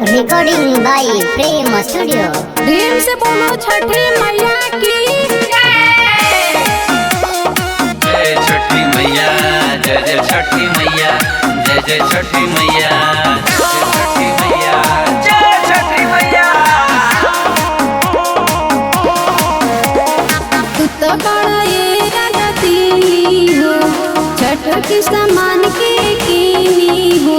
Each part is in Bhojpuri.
recording by Prem studio Prem से बोलो छठी मैया की जय छठी मैया जय जय छठी मैया जय जय छठी मैया जय छठी मैया जय छठी मैया तू तो बड़ा ये राजती हो छठ की सामान के कीनी हो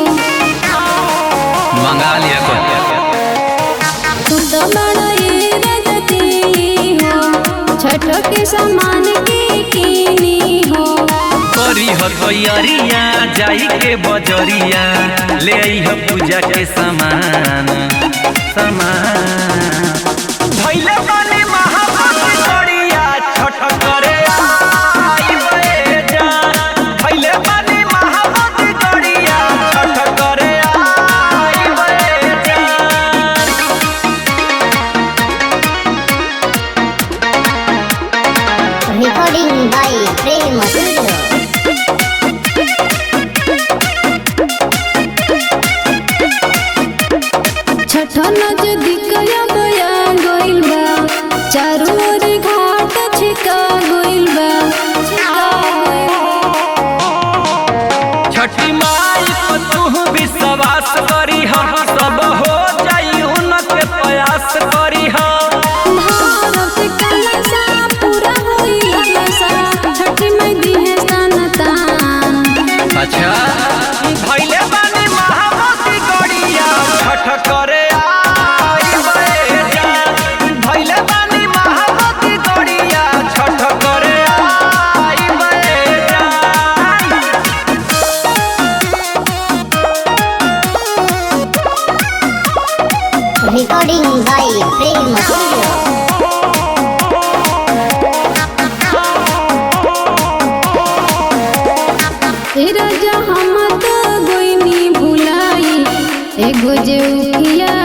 मंगा लिया को तू तो बड़ा ये राजती हो छठ के सामान के कीनी हो करी हो तैयारिया जाई के बजरिया ले आई हो पूजा के सामान सामान भइले बानी महाभक्त करिया छठ करे आई बे जान भइले बानी महाभक्त करिया छठ करे आई बे जान recording by Prem studio Chhath नजदीक बया गइल बा चारों ओर घाट छिका गइल बा छठी माई को तू विश्वास करी हम सब हो जाई उनके प्रयास करी हम भारत कलसा पूरा होई ललसा छठ में दिहे सन तान अच्छा भइले बानी महामती गड़िया छठ करे आई बे जान भइले बानी महामती गड़िया छठ करे आई बे जान रिकॉर्डिंग बाय प्रेम स्टूडियो तेरा जहाँ मत गोइनी भुलाई एगो जे उखिया